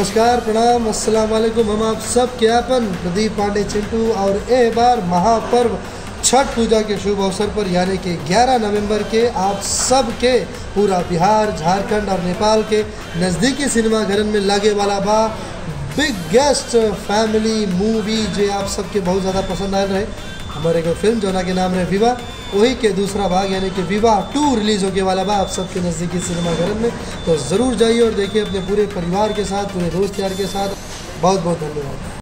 नमस्कार प्रणाम अस्सलाम वालेकुम हम आप सब के अपन प्रदीप पांडे चिंटू और ए बार महापर्व छठ पूजा के शुभ अवसर पर यानी कि 11 नवंबर के आप सब के पूरा बिहार झारखंड और नेपाल के नज़दीकी सिनेमा घरन में लगे वाला बा बिगेस्ट फैमिली मूवी जो आप सबके बहुत ज़्यादा पसंद आयल रहे हमारे एगो फिल्म जोना के नाम रहे विवाह वही के दूसरा भाग यानी कि विवाह टू रिलीज़ होके वाला बा आप सबके नज़दीकी सिनेमा घर में तो ज़रूर जाइए और देखिए अपने पूरे परिवार के साथ पूरे दोस्त यार के साथ बहुत बहुत धन्यवाद